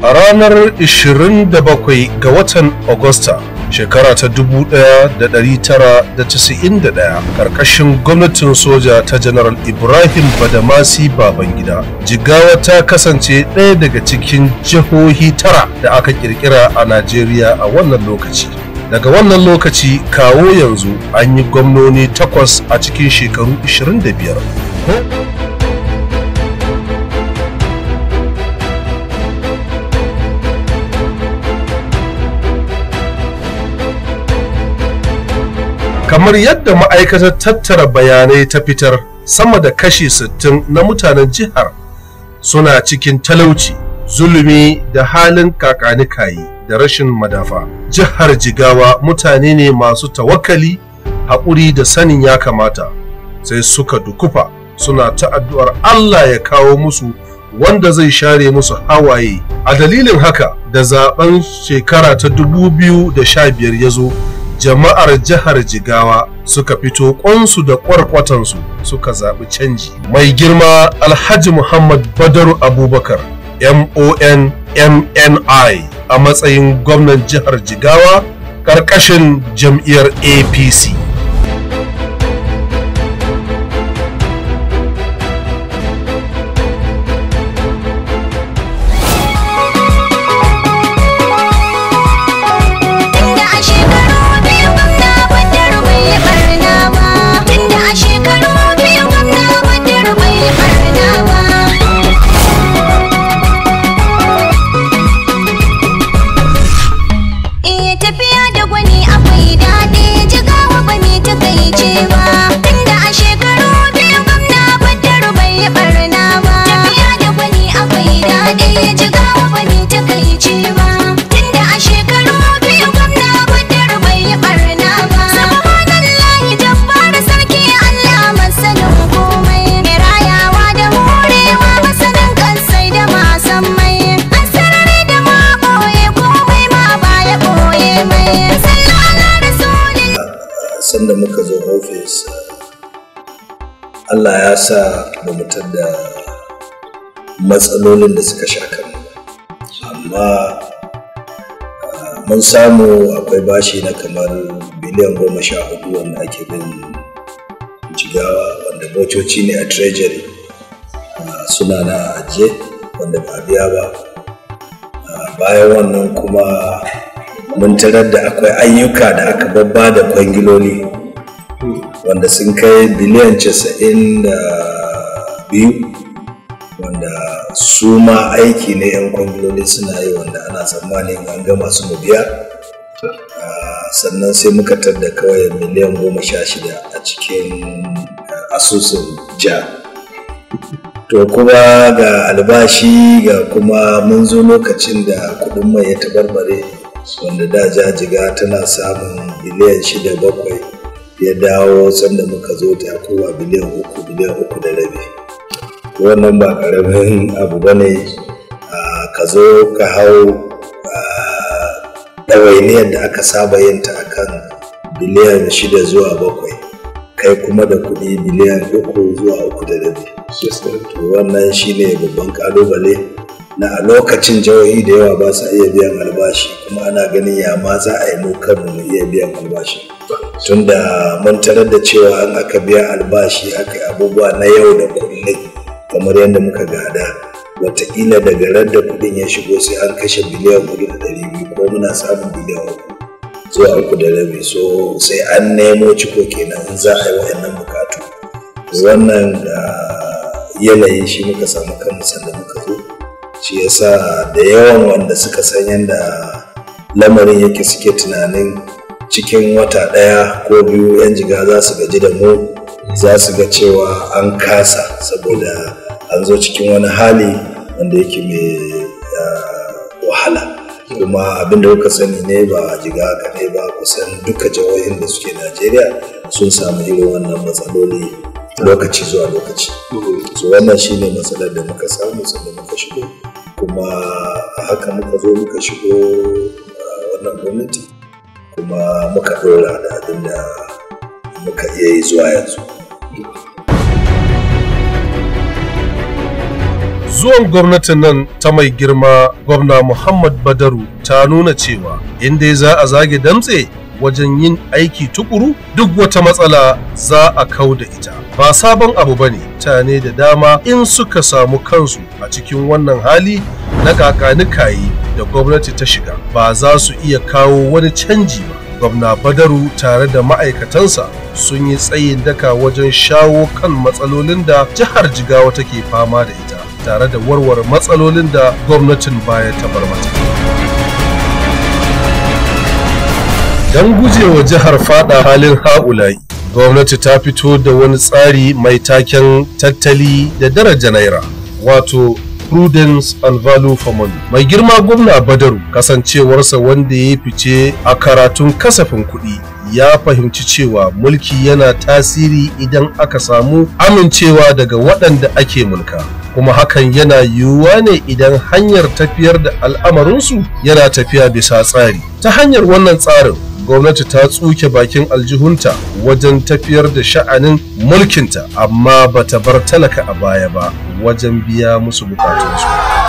a ranar 27 ga watan Agusta shekara ta 1991 karkashin gwamnatin soja ta General Ibrahim Badamasi Babangida. Jigawa ta kasance ɗaya daga cikin jihohi tara da aka kirkira a Najeriya a wannan lokaci. Daga wannan lokaci kawo yanzu an yi gwamnoni takwas a cikin shekaru 25. kamar yadda ma'aikatar tattara bayanai ta fitar sama da kashi 60 na mutanen jihar suna cikin talauci zulumi da halin kakanikayi da rashin madafa jihar jigawa mutane ne masu tawakali haƙuri da sanin ya kamata sai suka dukufa suna ta addu'ar Allah ya kawo musu wanda zai share musu hawaye a dalilin haka da zaben shekara ta 2015 ya zo jama'ar jihar jigawa suka fito kwansu da kwarkwatansu suka zaɓi canji mai girma alhaji muhammad badaru abubakar mon mni a matsayin gwamnan jihar jigawa ƙarƙashin jam'iyyar apc sanda muka zo ofis Allah ya sa ba mu da matsalolin da suka sha kanmu amma mun samu akwai bashi na kamar biliyan goma sha hudu wanda ake bin jigawa wanda motoci ne a treasury suna na ajiye wanda ba biya ba bayan wannan kuma mun tarar da akwai ayyuka da aka babba da kwangiloli wanda sun kai biliyan casa'in da biyu wanda su ma aiki ne 'yan kwangiloli suna yi wanda ana tsammanin an gama su mu biya sannan sai muka da kawai miliyan goma sha shida a cikin asusun ja to kuma ga albashi ga kuma mun zo lokacin da kudin mai ya tabarbare wanda da jajiga tana samun biliyan shida bakwai ya dawo sanda muka zo ta kowa biliyan uku biliyan uku da rabi wannan ba karamin abu ba ne ka zo ka hau ɗawainiyar da aka saba yin ta akan biliyan shida zuwa bakwai kai kuma da kuɗi biliyan uku zuwa uku da rabi wannan shine babban kalubale na a lokacin jihohi da yawa ba sa iya biyan albashi kuma ana ganin ya ma za a yi mu kanmu mu iya biyan albashi tunda mun tarar da cewa an aka biya albashi aka yi abubuwa na yau da kullum kamar yadda muka gada wataƙila daga ran da kuɗin ya shigo sai an kashe biliyan hudu da ɗari biyu ko muna samun biliyan uku zuwa uku da rabi so sai an nemo ciko kenan in za a yi wa'annan bukatu wannan yanayi shi muka samu kanmu sanda muka zo shi yasa da yawan wanda suka san yadda lamarin yake suke tunanin cikin wata ɗaya ko biyu 'yan jiga za su gaji da mu za su ga cewa an kasa saboda an zo cikin wani hali wanda yake mai wahala kuma abin da kuka sani ne ba jiga kaɗai ba kusan duka jihohin da suke najeriya sun samu irin wannan matsaloli lokaci zuwa lokaci so wannan shine matsalar da muka samu sanda muka shigo kuma a haka muka zo muka shigo wannan gwamnati kuma muka dora da abin da muka iya yi zuwa yanzu zuwan gwamnatin nan ta mai girma gwamna muhammad badaru ta nuna cewa inda za a zage damtse wajen yin aiki tukuru duk wata matsala za a kau da ita ba sabon abu bane mutane da dama in suka samu kansu a cikin wannan hali na kakanikayi da gwamnati ta shiga ba za su iya kawo wani canji ba gwamna badaru tare da ma'aikatansa sun yi tsayin daka wajen shawo kan matsalolin da jihar jigawa take fama da ita tare da warware matsalolin da gwamnatin baya ta bar mata don gujewa jihar fada halin ha'ula'i gwamnati ta fito da wani tsari mai taken tattali da daraja naira wato prudence and value for money mai girma gwamna badaru kasancewarsa wanda ya fice a karatun kasafin kuɗi ya fahimci cewa mulki yana tasiri idan aka samu amincewa daga waɗanda ake mulka kuma hakan yana yiwuwa ne idan hanyar tafiyar da al'amarinsu yana tafiya bisa tsari ta hanyar wannan tsarin gwamnati ta tsuke bakin aljihunta wajen tafiyar da sha'anin mulkinta amma bata bar talaka a baya ba wajen biya musu bukatunsu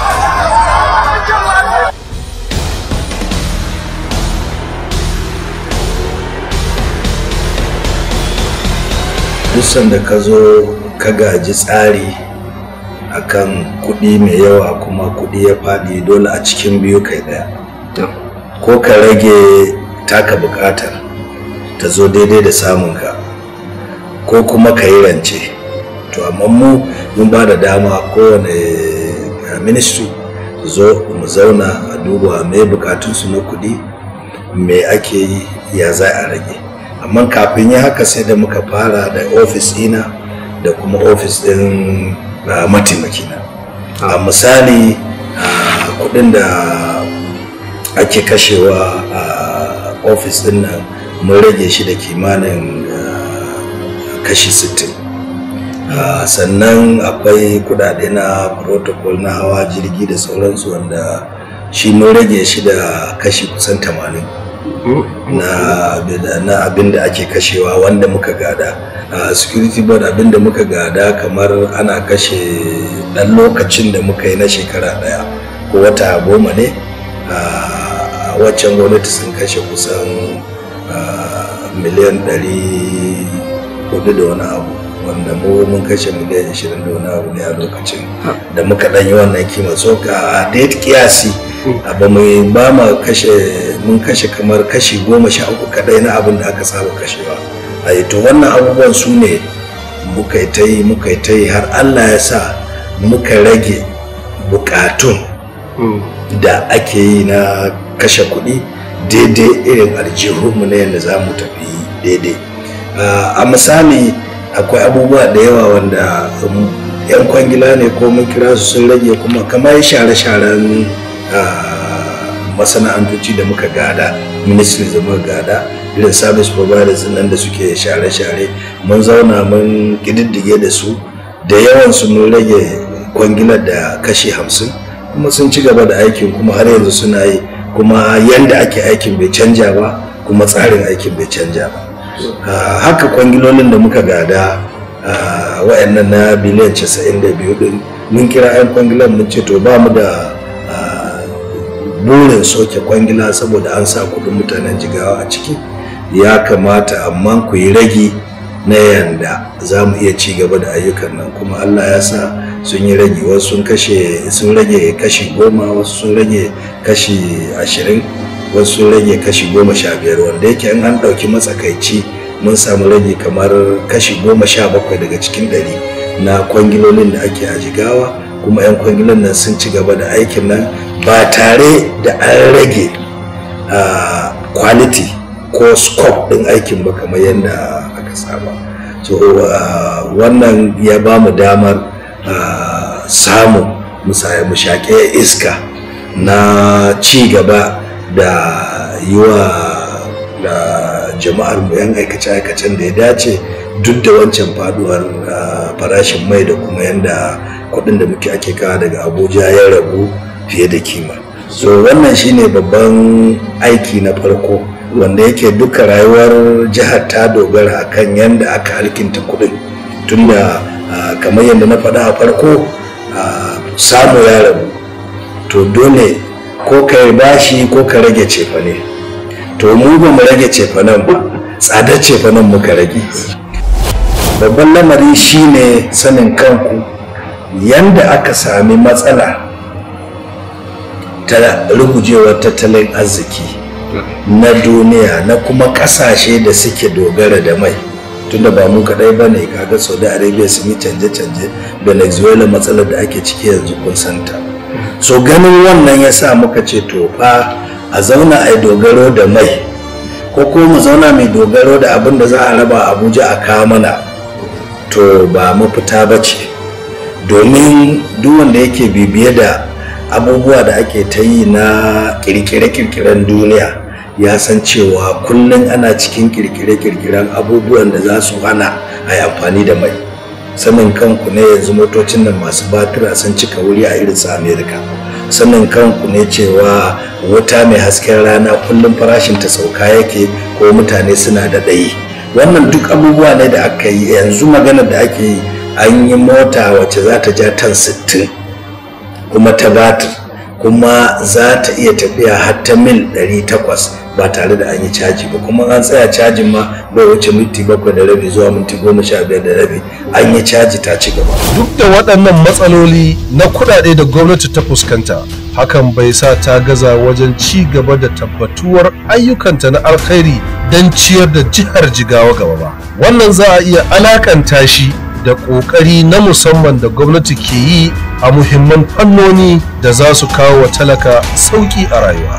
duk sanda ka zo ka gaji tsari akan kuɗi mai yawa kuma kuɗi ya faɗi dole a cikin biyu kai ɗaya ko ka rage taka buƙatar ta zo daidai da samunka ko kuma ka yi rance to amma mu mun ba da dama kowane ministry zo mu zauna a duba mai bukatunsu na kuɗi me ake yi ya za a rage amma kafin yi haka sai da muka fara da ofis ina da kuma ofis ɗin mataimakina a misali kuɗin da ake kashewa a ofis ɗin nan mun rage shi da kimanin kashi 60 sannan akwai kudade na protocol na hawa jirgi da sauransu wanda shi mun rage shi da kashi kusan 80 na abin da ake kashewa wanda muka gada a security board abin da muka gada kamar ana kashe dan lokacin da muka yi na shekara daya ko wata goma ne a waccan gwamnati sun kashe kusan miliyan 400 da wani abu wanda mu mun kashe miliyan 20 da wani abu ne a lokacin da muka dan yi wannan kima so ka a date kiyasi ba mu ba mu kashe mun kashe kamar kashi goma sha uku kadai na abin da aka saba kashewa a to wannan abubuwan su ne muka yi ta yi muka yi ta yi har allah ya sa muka rage bukatun da ake yi na kashe kuɗi daidai irin aljihunmu na yadda za mu tafi daidai a misali akwai abubuwa da yawa wanda yan kwangila ne ko mun kira su sun rage kuma kamar share-sharen masana'antoci da muka gada ministry da muka gada irin service providers nan da suke share-share mun zauna mun ƙididdige da su da yawansu mun rage kwangilar da kashi hamsin kuma sun ci gaba da aikin kuma har yanzu suna yi kuma yanda ake aikin bai canja ba kuma tsarin aikin bai canja ba haka kwangilolin da muka gada wa'annan na biliyan 92 din mun kira 'yan kwangilan mun ce to ba mu da burin soke kwangila saboda an sa kudin mutanen jigawa a ciki ya kamata amma ku yi ragi na yanda za mu iya ci gaba da ayyukan nan kuma allah ya sa sun yi rage wasu sun kashe sun rage kashi goma wasu sun rage kashi ashirin wasu sun rage kashi goma sha biyar wanda yake in an ɗauki matsakaici mun samu rage kamar kashi goma sha bakwai daga cikin ɗari na kwangilolin da ake a jigawa kuma 'yan kwangilon nan sun ci gaba da aikin nan ba tare da an rage quality ko scope ɗin aikin ba kamar yadda aka saba so wannan ya ba mu damar samun mu shaƙe iska na ci gaba da yi wa jama'ar mu yan aikace-aikacen da ya dace duk da wancan faduwar farashin mai da kuma yadda kuɗin da muke ake kawo daga abuja ya ragu fiye da kima so wannan shine babban aiki na farko wanda yake duka rayuwar jihar ta dogara akan yadda aka alkinta kuɗin tunda kamar yadda na faɗa a farko samu ya rabu to dole ko ka yi bashi ko ka rage cefane to mu ba mu rage cefanen ba tsadar cefanen muka rage babban lamari shine sanin kanku yanda aka sami matsala ta rugujewar tattalin arziki na duniya na kuma kasashe da suke dogara da mai tunda ba mu kadai ba ne kaga saudi arabia sun yi canje-canje venezuela matsalar da ake ciki yanzu kun santa so ganin wannan ya sa muka ce to fa a zauna a yi dogaro da mai ko ko mu zauna mai dogaro da abin da za a raba abuja a kawo mana to ba mafita ba ce domin duk wanda yake bibiye da abubuwa da ake ta yi na kirkire-kirkiren duniya ya san cewa kullum ana cikin kirkire-kirkiren abubuwan da za su hana a yi amfani da mai sanin kanku ne yanzu motocin nan masu batira sun cika wuri a irin su amerika sanin kanku ne cewa wuta mai hasken rana kullum farashin ta sauka yake ko mutane suna da ɗayi wannan duk abubuwa ne da aka yi yanzu maganar da ake yi an yi mota wacce za ta ja tan 60 kuma ta batir kuma za ta iya tafiya har ta mil 800 ba tare da an yi caji ba kuma an tsaya cajin ma bai wuce minti bakwai da rabi zuwa minti goma sha biyar da rabi an yi caji ta ci gaba duk da waɗannan matsaloli na kuɗaɗe da gwamnati ta fuskanta hakan bai sa ta gaza wajen ci gaba da tabbatuwar ayyukanta na alkhairi don ciyar da jihar jigawa gaba ba wannan za a iya alakanta shi da ƙoƙari na musamman da gwamnati ke yi a muhimman fannoni da za su kawo wa talaka sauƙi a rayuwa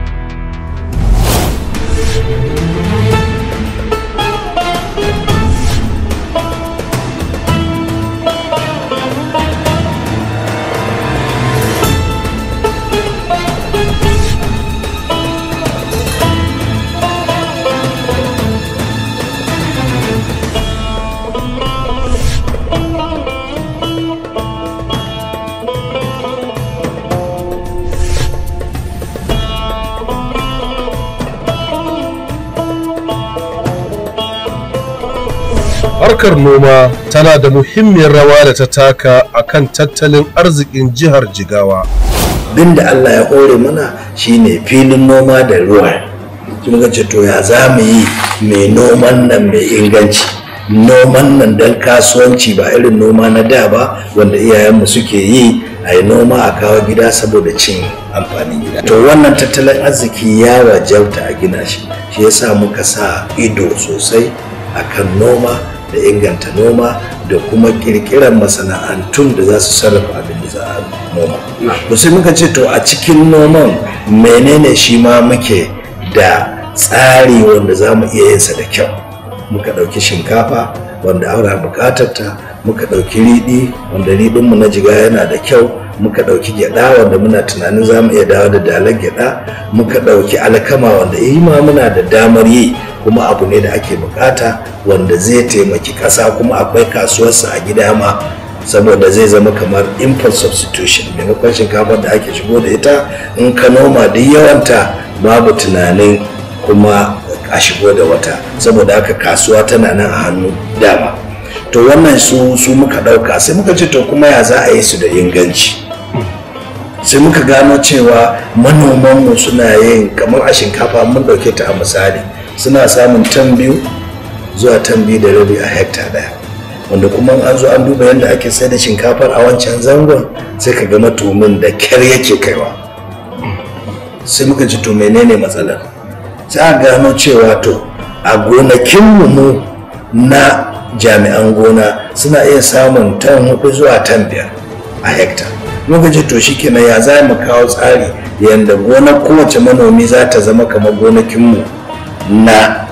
harkar noma tana da muhimmiyar rawa da ta taka a kan tattalin arzikin jihar jigawa abin da allah ya hore mana shine filin noma da ruwa kuma ce to ya za mu yi mai noman nan mai inganci noman nan don kasuwanci ba irin noma na da ba wanda iyayenmu suke yi a yi noma a kawo gida saboda cin amfanin gida to wannan tattalin arziki ya wajauta a gina shi shi yasa muka sa ido sosai akan noma da inganta noma da kuma kirkirar masana'antun da za su sarrafa abin da za a noma to sai muka ce to a cikin noman menene shi ma muke da tsari wanda za mu iya yinsa da kyau muka ɗauki shinkafa wanda aura buƙatar ta muka ɗauki riɗi wanda riɗinmu na jiga yana da kyau muka ɗauki gyaɗa wanda muna tunanin za mu iya dawo da dalar gyaɗa muka ɗauki alkama wanda yi ma muna da damar yi kuma abu ne da ake bukata wanda zai taimaki ƙasa kuma akwai kasuwarsa a gida ma saboda zai zama kamar import substitution maimakon shinkafar da ake shigo da ita in ka noma duk yawanta babu tunanin kuma a shigo da wata saboda haka kasuwa tana nan a hannu dama to wannan su su muka ɗauka sai muka ce to kuma ya za a yi su da inganci sai muka gano cewa manomanmu suna yin kamar a shinkafa mun ɗauke ta a misali suna samun tan biyu zuwa tan biyu da rabi a hekta ɗaya wanda kuma an zo an duba yadda ake sai da shinkafar a wancan zangon sai ka ga matumin da kyar yake kaiwa sai muka ji to menene matsalar sai a gano cewa to a gonakinmu mu na jami'an gona suna iya samun tan hudu zuwa tan biyar a hekta muka ji to shi kenan ya za mu kawo tsari yadda gonar kowace manomi za ta zama kamar gonakinmu na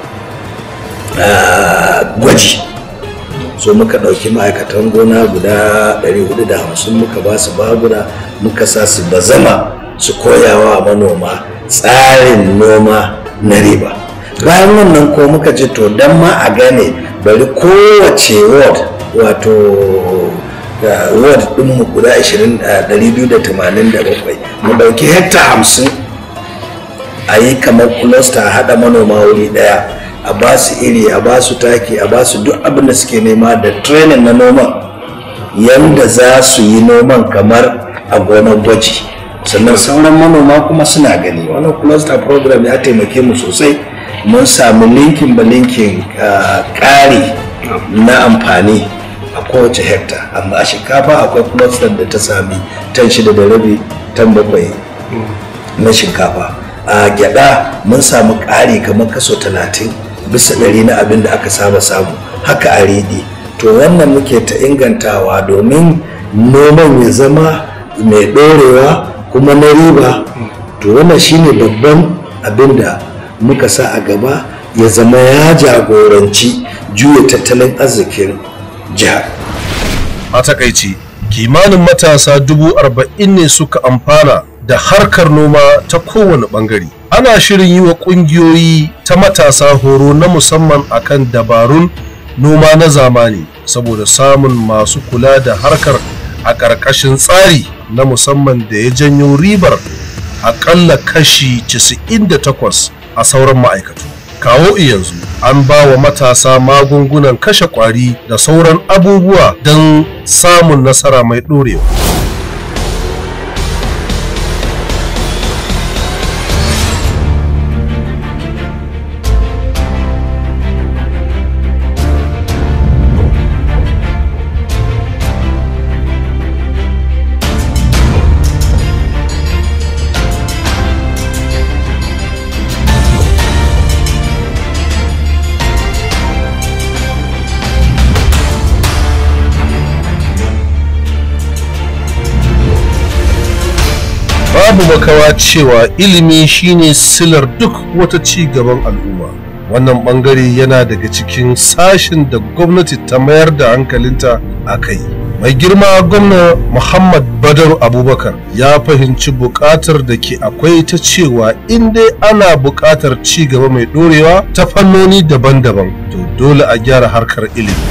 gwaji so muka ɗauki ma'aikatan gona guda 450 muka ba su baguna muka sa su bazama su koyawa manoma tsarin noma na riba bayan wannan ko muka ce to don ma a gane bari kowace ward wato ward ɗinmu guda 287 mu ɗauki hekta 50 a yi kamar cluster a haɗa manoma wuri ɗaya a ba su iri a ba su taki a ba su duk abin da suke nema da training na noma yanda za su yi noman kamar a gonar gwaji sannan sauran manoma kuma suna gani wannan cluster program ya taimake mu sosai mun sami linkin ba linkin ƙari na amfani a kowace hekta amma a shinkafa akwai cluster da ta sami tan shida da rabi tan bakwai na shinkafa a gyada mun samu ƙari kamar kaso talatin bisa ɗari na abin da aka saba samu haka a riɗi to wannan muke ta ingantawa domin noman ya zama mai ɗorewa kuma na riba to wannan shine babban abin da muka sa a gaba ya zama ya jagoranci juya tattalin arzikin jihar a takaici kimanin matasa dubu arba'in ne suka amfana da harkar noma ta kowane bangare ana shirin yi wa kungiyoyi ta matasa horo na musamman akan dabarun noma na zamani saboda samun masu kula da harkar a ƙarƙashin tsari na musamman da ya janyo ribar aƙalla kashi 98 a sauran ma'aikatu kawo yanzu an ba wa matasa magungunan kashe ƙwari da sauran abubuwa don samun nasara mai ɗorewa babu makawa cewa ilimi shine silar duk wata ci gaban al'umma wannan bangare yana daga cikin sashin da gwamnati ta mayar da hankalinta a kai mai girma gwamna muhammad badar abubakar ya fahimci buƙatar da ke akwai ta cewa in dai ana buƙatar ci gaba mai ɗorewa ta fannoni daban-daban to dole a gyara harkar ilimi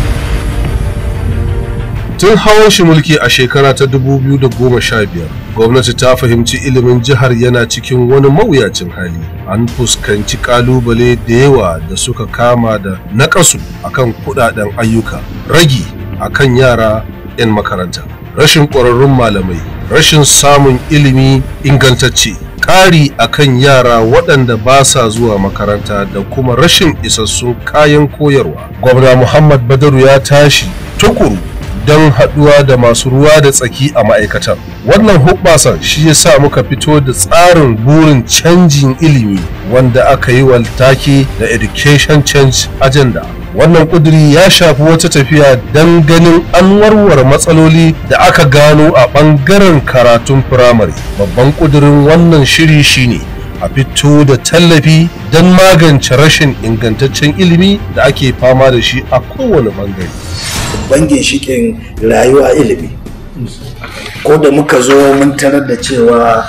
tun hawan shi mulki a shekara ta 2015 gwamnati ta fahimci ilimin jihar yana cikin wani mawuyacin hali an fuskanci kalubale da yawa da suka kama da nakasu akan kudaden ayyuka ragi akan yara 'yan makaranta rashin ƙwararrun malamai rashin samun ilimi ingantacce ƙari akan yara waɗanda ba sa zuwa makaranta da kuma rashin isassun kayan koyarwa gwamna muhammad badaru ya tashi tukuru don haɗuwa da masu ruwa da tsaki a ma'aikatar. Wannan hubbasan shi ya sa muka fito da tsarin burin canjin ilimi wanda aka yi wa take da Education Change Agenda. Wannan ƙuduri ya shafi wata tafiya don ganin an warware matsaloli da aka gano a ɓangaren karatun firamare. Babban ƙudurin wannan shiri shine a fito da tallafi don magance rashin ingantaccen ilimi da ake fama da shi a kowane ɓangare. babban ginshikin rayuwa ilimi ko da muka zo mun tarar da cewa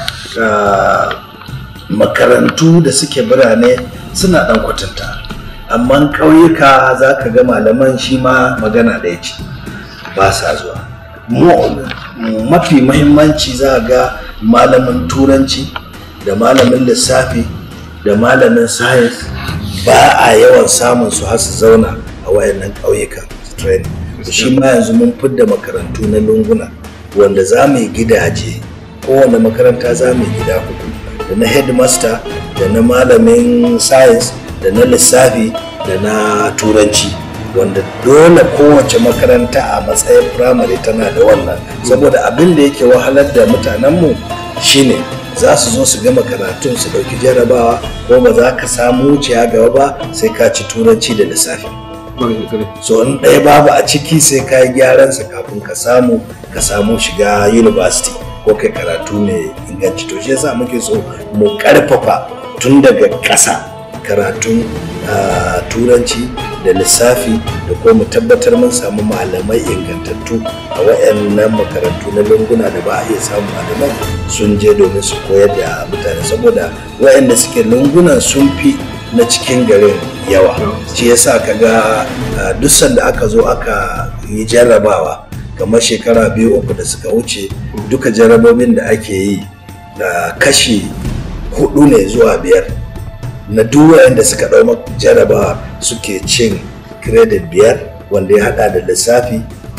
makarantu da suke birane suna ɗan kwatanta amma ƙauyuka za ka ga malaman shi ma magana ɗaya ce ba sa zuwa mafi mahimmanci za ga malamin turanci da malamin lissafi da malamin science ba a yawan samun su har su zauna a wayannan ƙauyuka training shi ma yanzu mun fidda makarantu na lunguna wanda za mu yi gidaje kowane makaranta za mu yi gida hudu da na headmaster da na malamin science da na lissafi da na turanci wanda dole kowace makaranta a matsayin firamare tana da wannan saboda abin da yake wahalar da mutanenmu shine za su zo su gama karatun su ɗauki jarabawa ko ba za ka samu wuciya gaba ba sai ka ci turanci da lissafi so in ɗaya babu a ciki sai ka yi gyaransa kafin ka samu ka samu shiga university ko kai karatu mai inganci to shi yasa muke so mu ƙarfafa tun daga ƙasa karatun turanci da lissafi da kuma mu tabbatar mun samu malamai ingantattu a wayannan makarantu na lunguna da ba a iya samun malamai sun je domin su koyar da mutane saboda wayanda suke lungunan sun fi na cikin garin yawa shi yasa kaga duk sanda aka zo aka yi jarrabawa kamar shekara biyu uku da suka wuce duka jarrabobin da ake yi da kashi hudu ne zuwa biyar na duk da suka ɗau jarrabawa suke cin credit biyar wanda ya hada da lissafi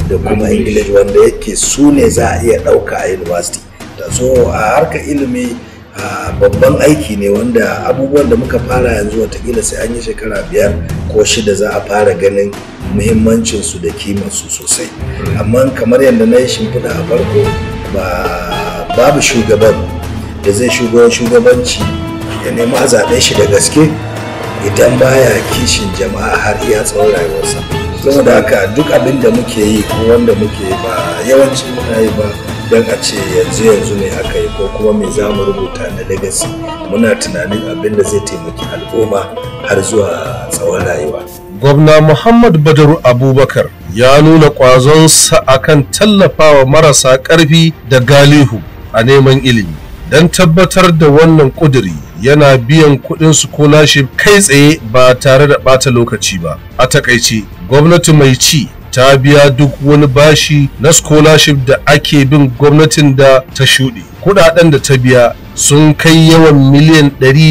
da kuma english wanda yake su ne za a iya ɗauka a university da so a harkar ilimi a babban aiki ne wanda abubuwan da muka fara yanzu watakila sai an yi shekara biyar ko shida za a fara ganin muhimmancinsu da kimarsu sosai amma kamar yadda na yi shimfiɗa a farko ba babu shugaban da zai shugaban shugabanci ya nemi a zaɓe shi da gaske idan baya kishin jama'a har iya tsawon rayuwarsa saboda haka duk abin da muke yi ko wanda muke yi ba yawanci muna yi ba don a ce yanzu yanzu ne aka yi ko kuma me za mu rubuta na legacy muna tunanin abin da zai taimaki al'umma har zuwa tsawon rayuwa gwamna muhammad badaru abubakar ya nuna ƙwazonsa akan tallafawa marasa ƙarfi da galihu a neman ilimi don tabbatar da wannan ƙuduri yana biyan kuɗin scholarship kai tsaye ba tare da ɓata lokaci ba a takaice gwamnati mai ci ta biya duk wani bashi na scholarship da ake bin gwamnatin da ta shuɗe kuɗaɗen da ta biya sun kai yawan miliyan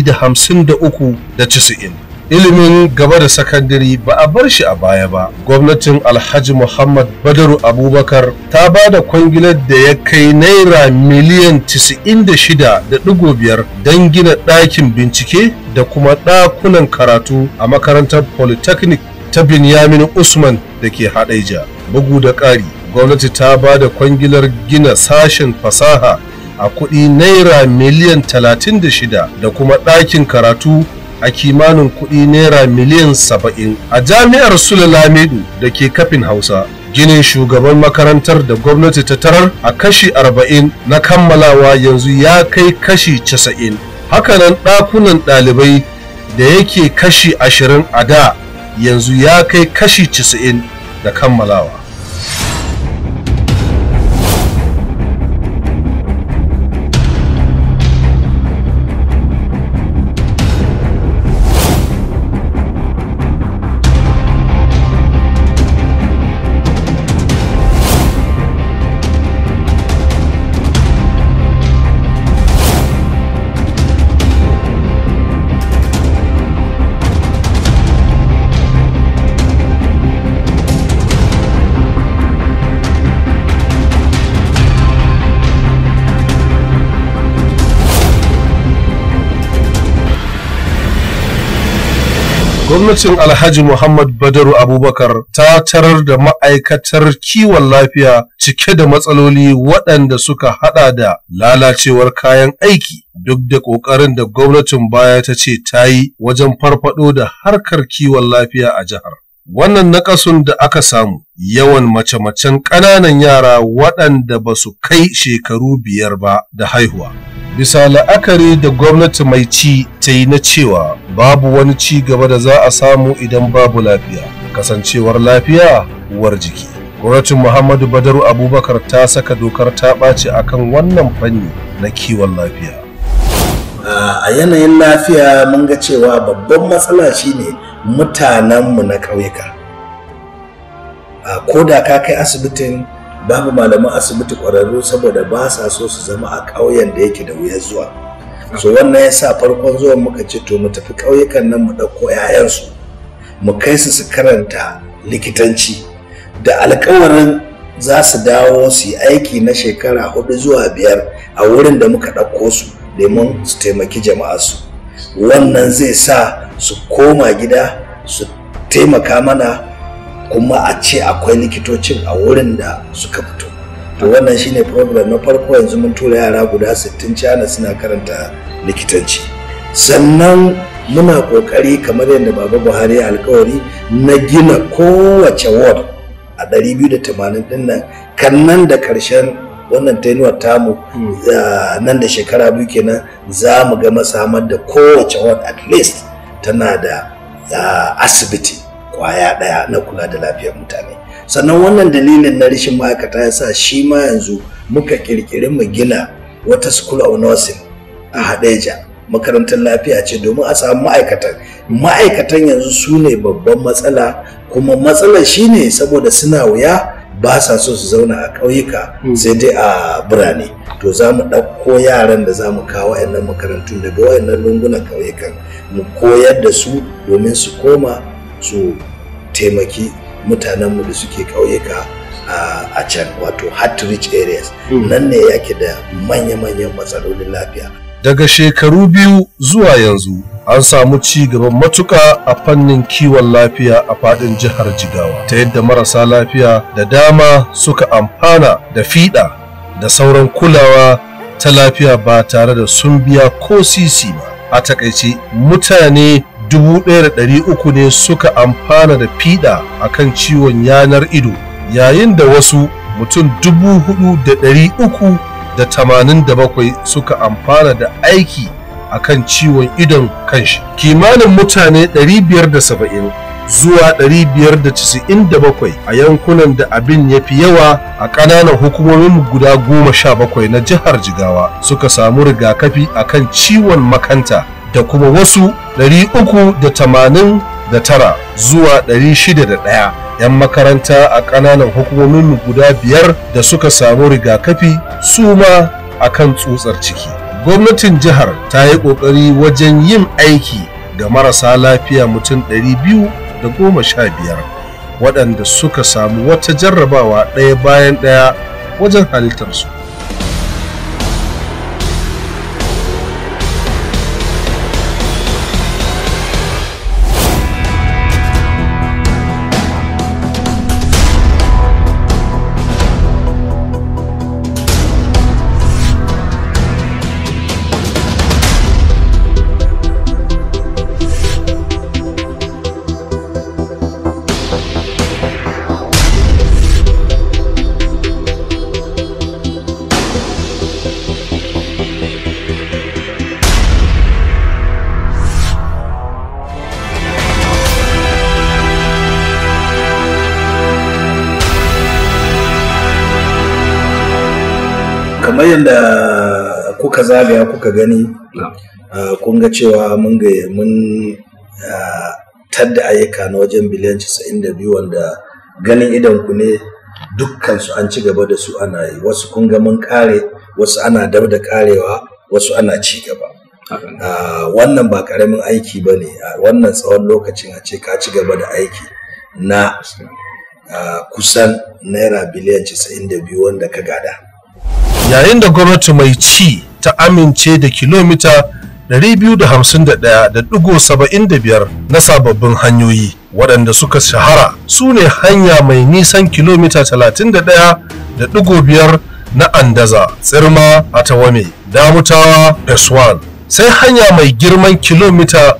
153.90 ilimin gaba da sakandare ba a bar shi a baya ba gwamnatin alhaji muhammad badaru abubakar ta ba da kwangilar da ya kai naira miliyan 96.5 don gina ɗakin bincike da kuma ɗakunan karatu a makarantar polytechnic ta binyamin usman da ke haɗaija bugu da ƙari gwamnati ta ba da kwangilar gina sashen fasaha a kuɗi naira miliyan 36 da kuma ɗakin karatu a kimanin kuɗi naira miliyan saba'in a jami'ar Sule Lamidu da ke kafin Hausa. Ginin shugaban makarantar da gwamnati ta tarar a kashi arba'in na kammalawa yanzu ya kai kashi casa'in. Hakanan ɗakunan ɗalibai da yake kashi ashirin a da yanzu ya kai kashi casa'in da kammalawa. gwamnatin alhaji muhammad badaru abubakar ta tarar da ma'aikatar kiwon lafiya cike da matsaloli waɗanda suka hada da lalacewar kayan aiki duk da ƙoƙarin da gwamnatin baya ta ce ta yi wajen farfado da harkar kiwon lafiya a jihar wannan nakasun da aka samu yawan mace-macen ƙananan yara waɗanda ba su kai shekaru biyar ba da haihuwa bisa la'akari da gwamnati mai ci ta yi na cewa babu wani ci gaba da za a samu idan babu lafiya kasancewar lafiya uwar jiki gwamnatin muhammadu badaru abubakar ta saka dokar ta ɓaci akan wannan fanni na kiwon lafiya a yanayin lafiya mun ga cewa babban matsala shine mutanenmu na ƙauyuka ko da ka kai asibitin babu malaman asibiti ƙwararru saboda ba sa so su zama a ƙauyen da yake da wuyar zuwa so wannan ya sa farkon zuwan muka ce to mu tafi ƙauyukan nan mu ɗauko 'ya'yansu mu kai su su karanta likitanci da alkawarin za su dawo su yi aiki na shekara hudu zuwa biyar a wurin da muka ɗauko su domin su taimaki jama'a su wannan zai sa su koma gida su taimaka mana kuma a ce akwai likitocin a wurin da suka fito to wannan shine program na farko yanzu mun tura yara guda 60 cana suna karanta likitanci sannan muna kokari kamar yadda baba buhari ya alkawari na gina kowace ward a 280 din nan kan nan da karshen wannan tenuwar tamu nan da shekara biyu kenan za mu ga samar da kowace ward at least tana da asibiti kwaya daya na kula da lafiyar mutane sannan wannan dalilin na rashin ma'aikata ya sa shi ma yanzu muka kirkiri mu gina wata school of nursing a hadeja makarantar lafiya ce domin a samu ma'aikatan ma'aikatan yanzu su ne babban matsala kuma matsalar shine saboda suna wuya ba sa so su zauna a ƙauyuka sai dai a birane to za mu ɗauko yaran da za mu kawo wayannan makarantun daga wayannan lungunan ƙauyukan mu koyar da su domin su koma su taimaki mutanenmu da suke ƙauyuka a can wato hard to reach areas nan ne yake da manya-manyan matsalolin lafiya daga shekaru biyu zuwa yanzu an samu ci gaban matuka a fannin kiwon lafiya a fadin jihar jigawa ta yadda marasa lafiya da dama suka amfana da fiɗa da sauran kulawa ta lafiya ba tare da sun biya ko sisi ba a takaice mutane 1,300 ne suka amfana da fiɗa akan ciwon yanar ido yayin da wasu mutum 4,387 suka amfana da aiki akan ciwon idon kanshi kimanin mutane 570 zuwa 597 a yankunan da abin ya fi yawa a ƙananan hukumomin guda goma sha bakwai na jihar jigawa suka samu rigakafi akan ciwon makanta da kuma wasu 389 zuwa 601 'yan makaranta a ƙananan hukumomin guda biyar da suka samu rigakafi su ma akan tsutsar ciki gwamnatin jihar ta yi ƙoƙari wajen yin aiki ga marasa lafiya mutum 215 waɗanda suka samu wata jarrabawa ɗaya bayan ɗaya wajen halittarsu kamar yadda kuka zagaya kuka gani kun ga cewa mun ga mun tadda ayyuka na wajen biliyan 92 wanda ganin idan ku ne dukkan su an ci gaba da su ana yi wasu kun ga mun kare wasu ana dab da karewa wasu ana ci gaba wannan ba karamin aiki ba ne wannan tsawon lokacin a ce ka ci gaba da aiki na kusan naira biliyan 92 wanda ka gada yayin da gwamnati mai ci ta amince da kilomita 251.75 na sababbin hanyoyi waɗanda suka shahara su ne hanya mai nisan kilomita 31.5 na andaza tsirma a tawame damutawa peswan sai hanya mai girman kilomita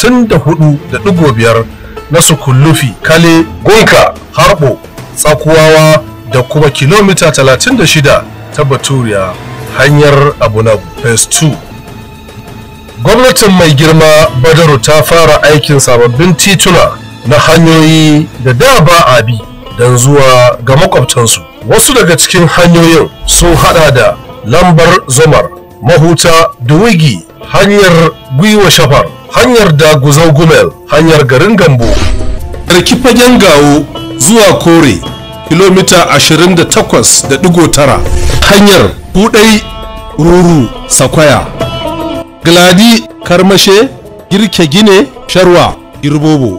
54.5 na sukullufi kale gunka harbo tsakuwawa da kuma kilomita 36 ta baturiya hanyar abunagu phase 2 gwamnatin mai girma badaru ta fara aikin sababbin tituna na hanyoyi da da ba a bi don zuwa ga makwabtansu wasu daga cikin hanyoyin sun hada da lambar zomar mahuta duwigi hanyar gwiwa shafar hanyar daguzau gumel hanyar garin gambo Sarki fagen gawo zuwa kore kilomita 28.9 hanyar budai ruru sakwaya gladi karmashe girke gine sharwa girbobo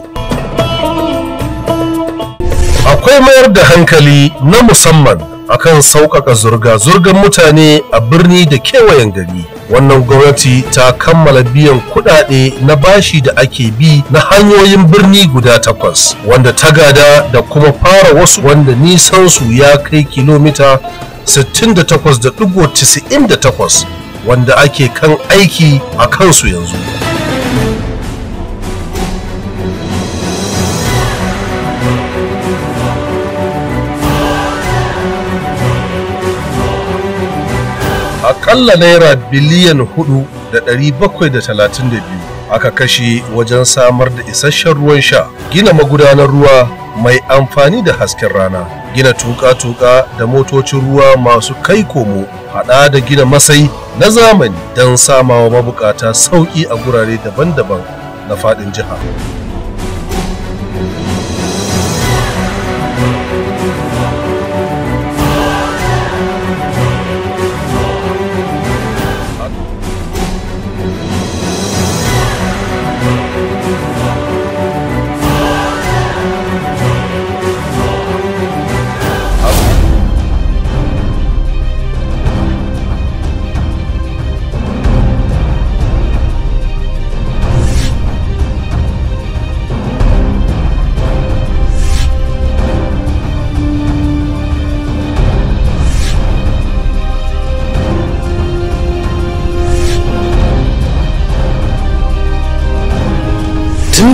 akwai mayar da hankali na musamman akan sauƙaƙa zurga-zurgar mutane a birni da kewayen gari wannan gwamnati ta kammala biyan kuɗaɗe na bashi da ake bi na hanyoyin birni guda takwas wanda ta gada da kuma fara wasu wanda nisansu ya kai kilomita 68.98 wanda ake kan aiki a kansu yanzu akalla naira biliyan hudu da ɗari bakwai da talatin da biyu aka kashe wajen samar da isasshen ruwan sha gina magudanar ruwa mai amfani da hasken rana gina tuka-tuka da motocin ruwa masu kai komo hada da gina masai na zamani don samawa mabukata sauƙi a gurare daban-daban na faɗin jiha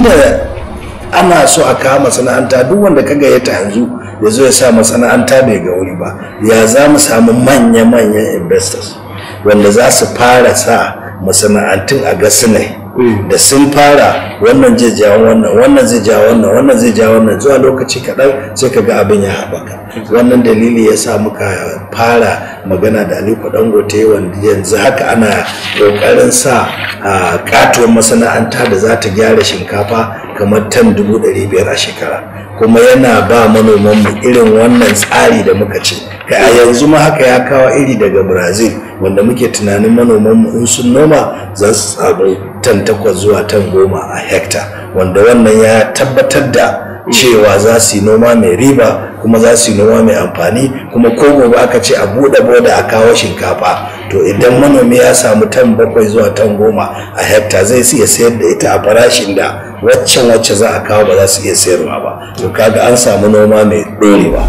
tunda ana so a kawo masana'anta duk wanda ka gayyata yanzu ya zo ya sa masana'anta bai ga wuri ba ya za mu samu manya-manyan investors wanda za su fara sa masana'antun a gasinai da sun fara wannan zai ja wannan wannan zai ja wannan wannan zai ja wannan zuwa lokaci kaɗan sai ka ga abin ya haɓaka wannan dalili ya sa muka fara magana da aliko dangote wanda yanzu haka ana ƙoƙarin sa a katuwar masana'anta da za ta gyara shinkafa kamar tan dubu ɗari biyar a shekara kuma yana ba manomanmu irin wannan tsari da muka ce kai a yanzu ma haka ya kawo iri daga brazil wanda muke tunanin manomanmu in sun noma za su samu tan takwas zuwa tan goma a hekta wanda wannan ya tabbatar da cewa za su yi noma mai riba kuma za su yi noma mai amfani kuma ko gobe aka ce a buɗe boda a kawo shinkafa to idan manomi ya samu tan bakwai zuwa tan goma a hekta zai iya sayar da ita a farashin da waccan wacce za a kawo ba za su iya sayarwa ba to kaga an samu noma mai ɗorewa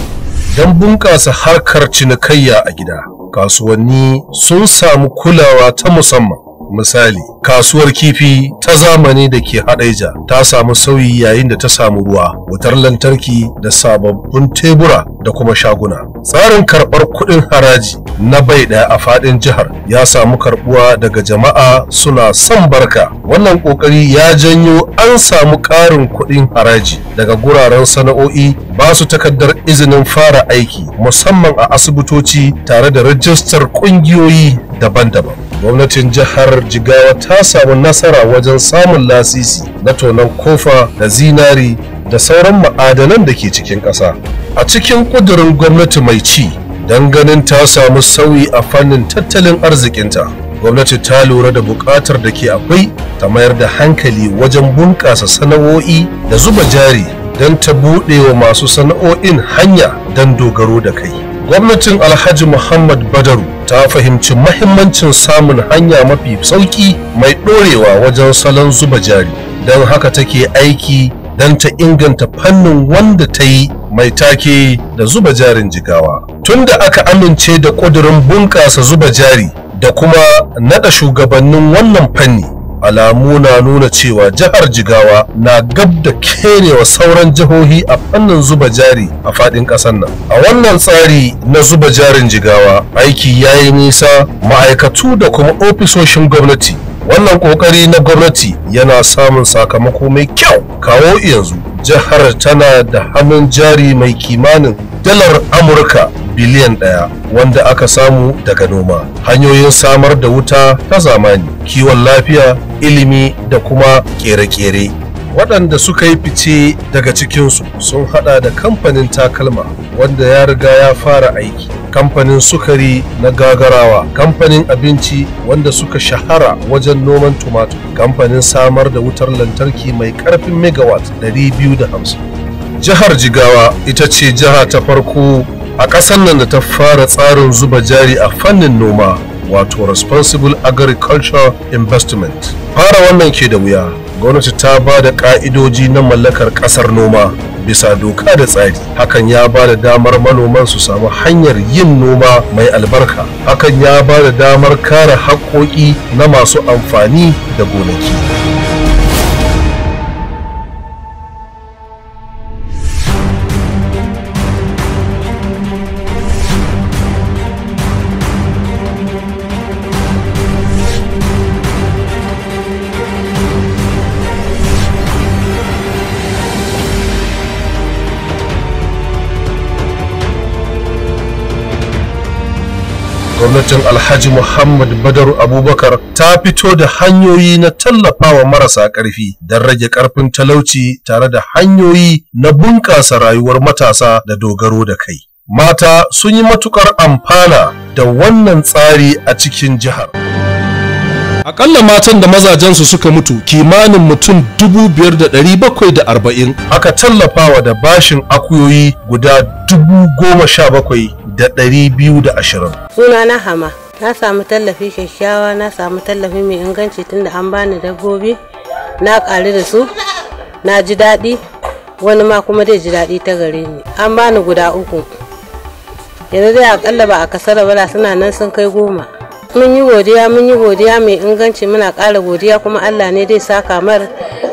don bunƙasa harkar cinikayya a gida kasuwanni sun samu kulawa ta musamman misali kasuwar kifi ta zamani da ke haɗaija ta samu sauyi yayin da ta samu ruwa wutar lantarki da sababbin tebura da kuma shaguna tsarin karɓar kuɗin haraji na bai ɗaya a faɗin jihar ya samu karɓuwa daga jama'a suna son barka wannan ƙoƙari ya janyo an samu ƙarin kuɗin haraji daga guraren sana'o'i ba su takardar izinin fara aiki musamman a asibitoci tare da rajistar ƙungiyoyi daban-daban gwamnatin jihar jigawa ta samu nasara wajen samun lasisi na tonon kofa da zinari da sauran ma'adanan da ke cikin ƙasa a cikin ƙudurin gwamnati mai ci don ganin ta samu sauyi a fannin tattalin arzikinta gwamnati ta lura da buƙatar da ke akwai ta mayar da hankali wajen bunƙasa sana'o'i da zuba jari don ta buɗe wa masu sana'o'in hanya don dogaro da kai gwamnatin alhaji muhammad badaru ta fahimci mahimmancin samun hanya mafi sauki mai ɗorewa wajen salon zuba jari don haka take aiki don ta inganta fannin wanda ta yi mai take da zuba jarin jigawa tunda aka amince da ƙudurin bunƙasa zuba jari da kuma naɗa shugabannin wannan fanni alamu na nuna cewa jihar jigawa na gab da kerewa sauran jihohi a fannin zuba jari a fadin kasar nan a wannan tsari na zuba jarin jigawa aiki ya yi nisa ma'aikatu da kuma ofisoshin gwamnati wannan kokari na gwamnati yana samun sakamako mai kyau kawo yanzu jihar tana da hannun jari mai kimanin dalar amurka biliyan ɗaya wanda aka samu daga noma hanyoyin samar da wuta ta zamani kiwon lafiya ilimi da kuma kere-kere waɗanda suka yi fice daga cikinsu sun hada da kamfanin takalma wanda ya riga ya fara aiki kamfanin sukari na gagarawa kamfanin abinci wanda suka shahara wajen noman tumatur kamfanin samar da wutar lantarki mai ƙarfin megawatt 250 jihar jigawa ita ce jiha ta farko a ƙasar nan da ta fara tsarin zuba jari a fannin noma wato responsible agriculture investment fara wannan ke da wuya gwamnati ta ba da ƙa'idoji na mallakar ƙasar noma bisa doka da tsari hakan ya ba da damar manoman su samu hanyar yin noma mai albarka hakan ya ba da damar kare haƙoƙi na masu amfani da gonaki gwamnatin alhaji muhammad badaru abubakar ta fito da hanyoyi na tallafawa marasa ƙarfi don rage ƙarfin talauci tare da hanyoyi na bunƙasa rayuwar matasa da dogaro da kai mata sun yi matukar amfana da wannan tsari a cikin jihar Akalla matan da mazajensu suka mutu kimanin mutum dubu biyar da ɗari bakwai da arba'in aka tallafawa da bashin akuyoyi guda dubu goma sha bakwai da ɗari biyu da ashirin. Suna na hama, na samu tallafi kyakkyawa, na samu tallafi mai inganci tunda an bani dabbobi, na ƙari da su, na ji daɗi, wani ma kuma zai ji daɗi ta gare ni. An bani guda uku. Yanzu dai akalla ba a kasara bala suna nan sun kai goma. Mun yi godiya, mun yi godiya mai inganci muna ƙara godiya kuma Allah ne dai saka mar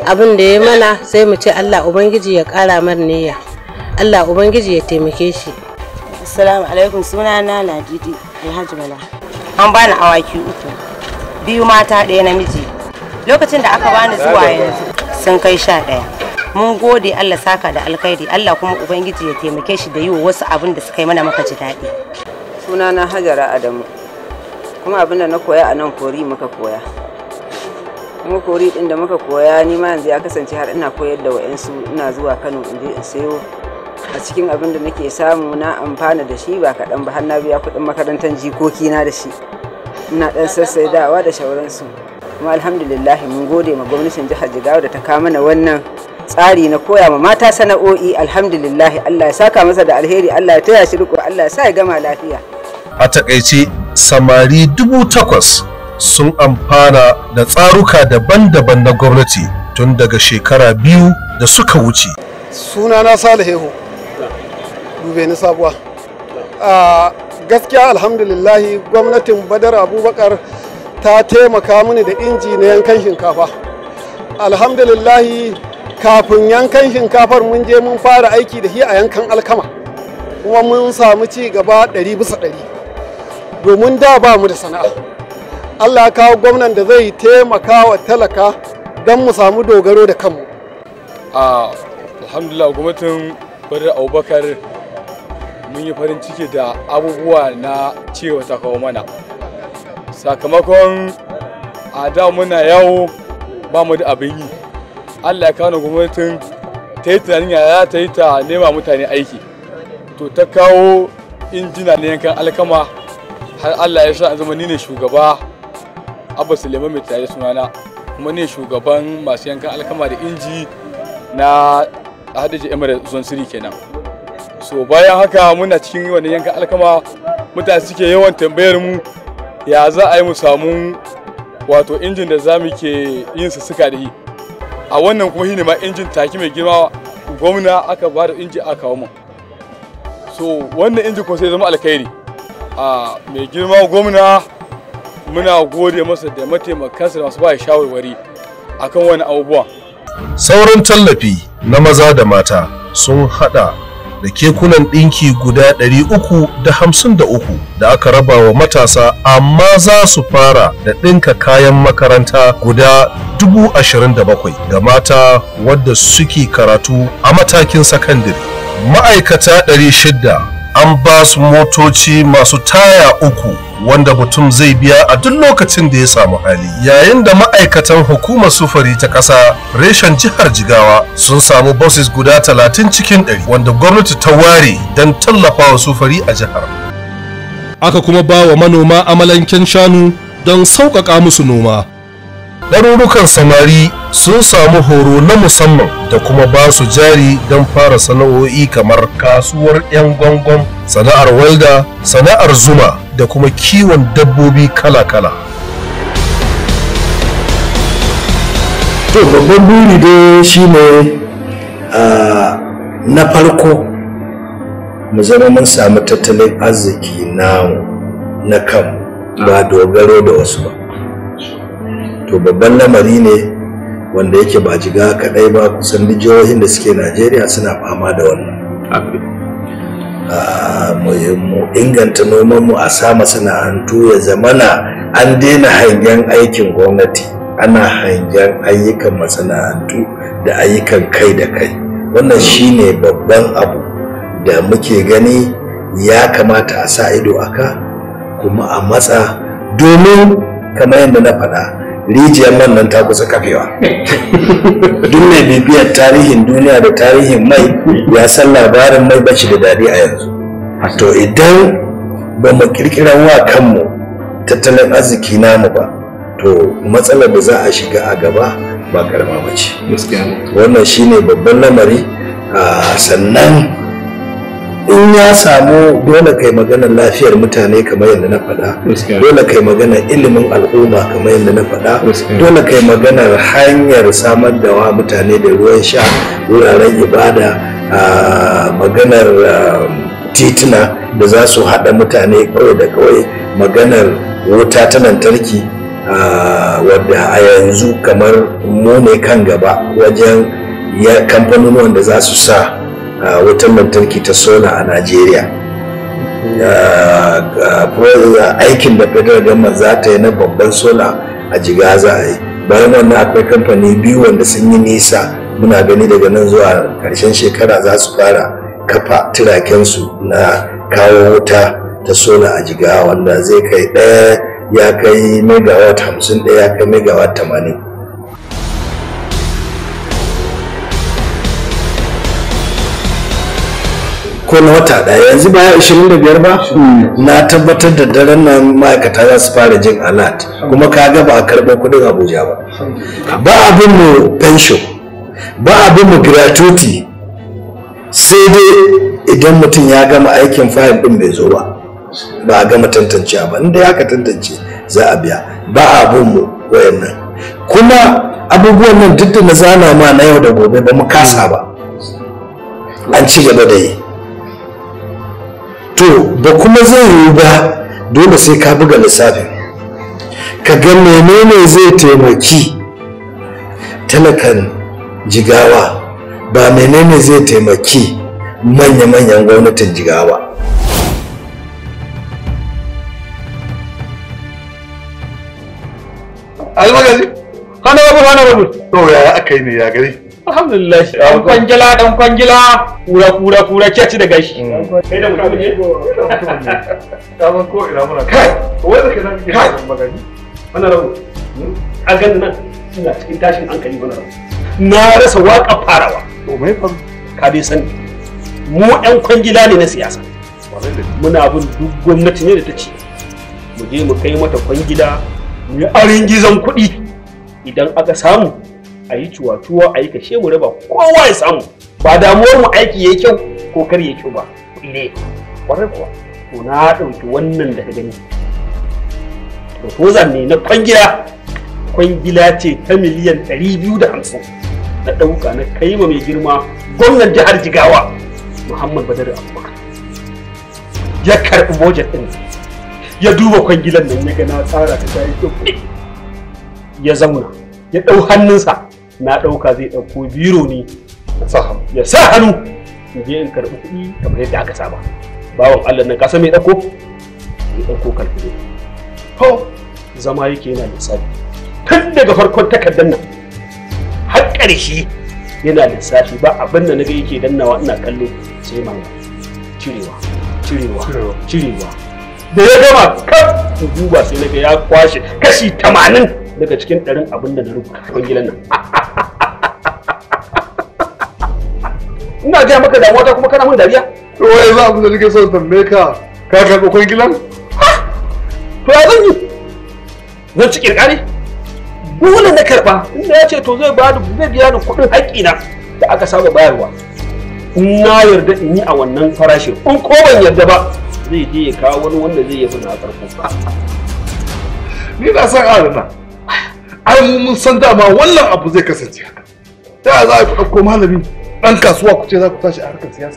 abin da ya mana sai mu ce allah ubangiji ya kara mar niyya allah ubangiji ya taimake shi Assalamu alaikum suna na Ladidi Alhaji Bala. An bani awaki uku. Biyu mata ɗaya namiji. Lokacin da aka bani zuwa yanzu sun kai sha ɗaya. Mun gode Allah saka da alkhairi Allah kuma Ubangiji ya taimake shi da yi wa wasu abin da suka yi mana maka ji daɗi. Suna na Hajara Adamu. Kuma abin da na koya a nan kori muka koya. Kuma kori ɗin da muka koya ni ma yanzu ya kasance har ina koyar da wa'yansu ina zuwa Kano in je in sayo a cikin abin da nake samu na amfana da shi ba kaɗan ba har na biya kuɗin makarantar jikoki na da shi ina ɗan sassaidawa da shauransu kuma alhamdulillah mun gode ma gwamnatin jihar jigawa da ta kawo mana wannan tsari na koya ma mata sana'o'i alhamdulillah Allah ya saka masa da alheri Allah ya taya shi riko Allah ya sa ya gama lafiya a takaice samari dubu takwas sun amfana da tsaruka daban-daban na gwamnati tun daga shekara biyu da suka wuce sunana salihu dube ni sabuwa a gaskiya alhamdulillahi gwamnatin badar abubakar ta taimaka mini da inji na yankan shinkafa alhamdulillahi kafin yankan shinkafar mun je mun fara aiki da shi a yankan alkama kuma mun samu ci gaba ɗari bisa ɗari domin da ba mu da sana'a allah ya kawo gwamnan da zai taimaka wa talaka don mu samu dogaro da kanmu a alhamdulillah gwamnatin badar abubakar mun yi farin ciki da abubuwa na cewa ta kawo mana sakamakon a da muna yawo ba mu da abin yi allah ya kawo gwamnatin ta yi tunanin ya ta yi ta nema mutane aiki to ta kawo injina na yankan alkama har allah ya sa zama ni ne shugaba abba suleiman mai tare sunana kuma ne shugaban masu yankan alkama da inji na hadiji emirate zone siri kenan so bayan haka muna cikin wannan yankan alkama mutane suke yawan tambayar mu ya za a yi mu samu wato injin da za mu ke yin suka da yi a wannan kuma shine ma injin taki mai girma gwamna aka ba da inji aka kawo mu so wannan injin ko sai zama alkhairi a mai girma gwamna muna gode masa da mataimakansa da masu ba shawarwari akan wani abubuwan sauran tallafi na maza da mata sun hada da kekunan ɗinki guda 353 da aka raba wa matasa amma za su fara da ɗinka kayan makaranta guda 27,000 ga mata wadda suke karatu a matakin sakandare ma'aikata 600 an ba su motoci masu taya uku wanda mutum zai biya a duk lokacin da ya samu hali yayin da ma'aikatan hukumar sufuri ta ƙasa reshen jihar jigawa sun samu buses guda 30 cikin 100 wanda gwamnati ta ware don tallafawa sufuri a jihar aka kuma ba wa manoma amalanken shanu don sauƙaƙa musu noma ɗarurukan samari sun samu horo na musamman da kuma ba su jari don fara sana'o'i kamar kasuwar 'yan gwangon sana'ar walda sana'ar zuma da kuma kiwon dabbobi kala-kala to babban buri dai shine na farko mu zama mun samu tattalin arziki namu na kanmu ba dogaro da wasu ba to babban lamari ne wanda yake ba jiga kadai ba kusan duk jihohin da suke najeriya suna fama da wannan mu inganta nomanmu a sa masana'antu ya zamana an daina hangen aikin gwamnati ana hangen ayyukan masana'antu da ayyukan kai da kai wannan shine babban abu da muke gani ya kamata a sa ido aka kuma a matsa domin kamar yadda na faɗa rijiyar man nan ta kusa kafewa duk mai bibiyar tarihin duniya da tarihin mai ya san labarin mai bashi da daɗi a yanzu to idan ba mu kirkirar wa kanmu tattalin arziki namu ba to matsalar da za a shiga a gaba ba karama ba ce wannan shine babban lamari sannan in ya samu dole kai maganar lafiyar mutane kamar yadda na faɗa dole kai maganar ilimin al'umma kamar yadda na faɗa dole kai maganar hanyar samar da wa mutane da ruwan sha wuraren ibada maganar tituna da za su haɗa mutane kawai da kawai maganar wuta ta lantarki wadda a yanzu kamar mu ne kan gaba wajen ya kamfanonuwan da za su sa wutar lantarki ta sola a najeriya aikin da federal government za ta yi na babban sola a jiga za a yi bayan wannan akwai kamfani biyu wanda sun yi nisa muna gani daga nan zuwa karshen shekara za su fara kafa tirakensu na kawo wuta ta sola a jiga wanda zai kai ɗaya ya kai megawatt hamsin ɗaya ya kai megawatt tamanin ko na wata ɗaya yanzu baya 25 ba na tabbatar da daren nan ma'aikata za su fara jin alert kuma ka ga ba a karɓar kuɗin abuja ba ba abin mu pension ba abin mu gratuity sai dai idan mutum ya gama aikin fayil ɗin bai zo ba ba a gama tantancewa ba inda ya ka tantance za a biya ba abin mu wayannan kuma abubuwan nan duk da na zana ma na yau da gobe ba mu kasa ba an ci gaba da yi to ba kuma zai yi ba dole sai ka buga lissafin ka ga menene zai taimaki talakan jigawa ba menene zai taimaki manya-manyan gwamnatin jigawa almagazi hana rabu hana rabu to yaya aka yi ne ya gari alhamdulillah dan kwangila dan kwangila kura kura kura ci da gashi kai da mutum ne ka ban ko ina muna kai wai da kana kike kan magani hana rabu a ganin nan ina cikin tashin hankali hana rabu na rasa waka farawa to mai fa ka dai sani mu yan kwangila ne na siyasa muna bin duk gwamnati ne da ta ce mu je mu kai mata kwangila mu yi arin gizon kuɗi idan aka samu a yi cuwa-cuwa a yi kashe mu raba kowa ya samu ba damuwar mu aiki ya kyau ko kar ya kyau ba ne kwarai kuwa to na ɗauki wannan daga gani proposal ne na kwangila kwangila ce ta miliyan 250 na ɗauka na kai ma mai girma gwamnan jihar jigawa muhammad badar abubakar ya karɓi budget ɗin ya duba kwangilan nan ya ga na tsara ta ta yi kyau ya zauna ya ɗau hannunsa na ɗauka zai ɗauko biro ne ya sa hannu in je in karɓi kuɗi kamar yadda aka saba bawan allah nan kasa mai ɗauko ya ɗauko kalkulo to zama yake yana lissafi tun daga farkon takardar nan har ƙarshe yana lissafi ba abin da naga yake dannawa ina kallo sai manga cirewa cirewa cirewa da ya gama kaf in duba sai naga ya kwashe kashi tamanin daga cikin ɗarin abin da na rubuta kwangilan nan ina gaya maka damuwa ta kuma kana mun dariya to wai za abin da nake so tambaye ka ka karɓi kwangilan to ya zan yi zan ci kirkari dole na karɓa inda ya ce to zai ba zai biya ni kuɗin haƙƙina da aka saba bayarwa in na yarda in yi a wannan farashin in ko ban yarda ba zai je ya kawo wani wanda zai yi na farko ni na san adana ai mu mun san dama wannan abu zai kasance haka ta za a ɗauko malami ɗan kasuwa ku ce za ku tashi a harkar siyasa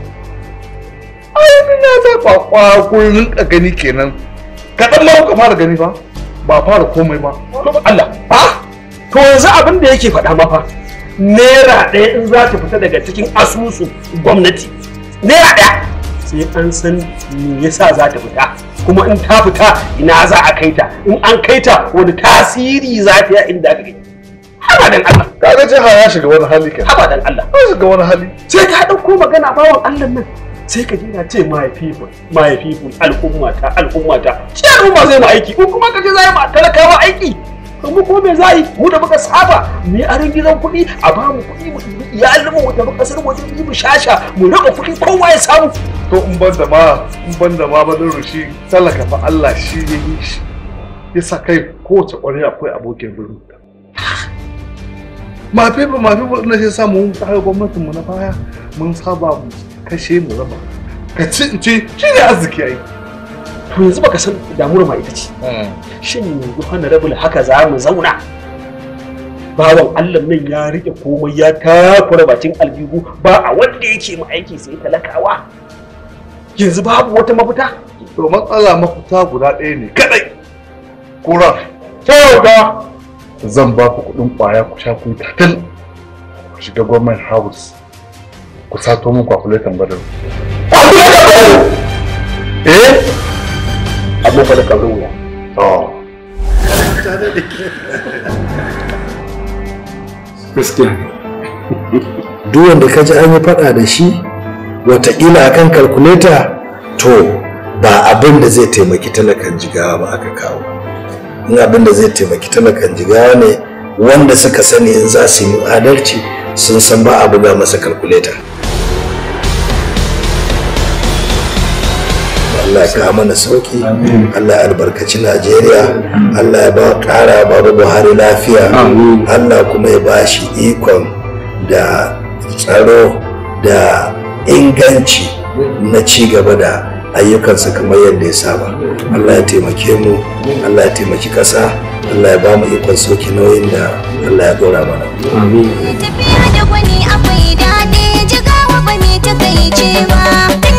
ai ni na ta kwakwa ko rinka gani kenan kaɗan ma kuka fara gani ba ba fara komai ba to Allah ha to yanzu abin da yake faɗa mafa naira ɗaya in za ta fita daga cikin asusun gwamnati naira ɗaya sai an san me yasa za ta fita kuma in ta fita ina za a kai ta in an kai ta wani tasiri za ta yi inda aka kai haba dan Allah kaga jiha ya shiga wani hali kenan haba dan Allah ya shiga wani hali sai ka ɗauko magana bawan Allah nan sai ka je na ce my people my people al'ummata al'ummata ce al'umma zai mu aiki ko kuma ka je zai ma talakawa aiki to mu ko me za yi mu da muka saba mu yi aron gidan kuɗi a ba mu kuɗi mu ɗibi iyalin mu tafi ƙasar waje mu yi mu shasha mu raba kuɗi kowa ya samu to in ban da ma in ban da ma badin rushi talaka fa Allah shi ya yi shi yasa kai kowace ƙwarya akwai abokin birni mafi ba mafi ba na sai samu kayan gwamnatin mu na baya mun saba mu kashe mu raba ka ci in ci shi ne arziki ai to yanzu baka san damuwar ma ita ce shin yanzu honorable haka za mu zauna bawan Allah nan ya rike komai ya takura bakin aljihu ba a wanda yake mu aiki sai talakawa yanzu babu wata mafita to matsala mafita guda ɗaya ne kadai kura kyauta zan ba ku kuɗin ƙwaya ku sha ku yi tatil ku shiga gwamnan house ku sato min kwakuletan badar eh abin fa da kamar wuya to gaskiya duk wanda ka ji an yi faɗa da shi watakila akan kalkuleta to ba abin da zai taimaki talakan jigawa ba aka kawo in abin da zai taimaki talakan jigawa ne wanda suka sani in za su yi adalci sun san ba a buga masa kalkuleta Allah ya kawo mana sauki Allah ya albarkaci Najeriya Allah ya ba ƙara babu Buhari lafiya Allah kuma ya ba shi ikon da tsaro da inganci na ci gaba da ayyukansa kamar yadda ya saba Allah ya taimake mu Allah ya taimaki ƙasa Allah ya ba mu ikon sauki nauyin da Allah ya ɗora mana tafiya da gwani akwai daɗi jigawa ba mai takaice ba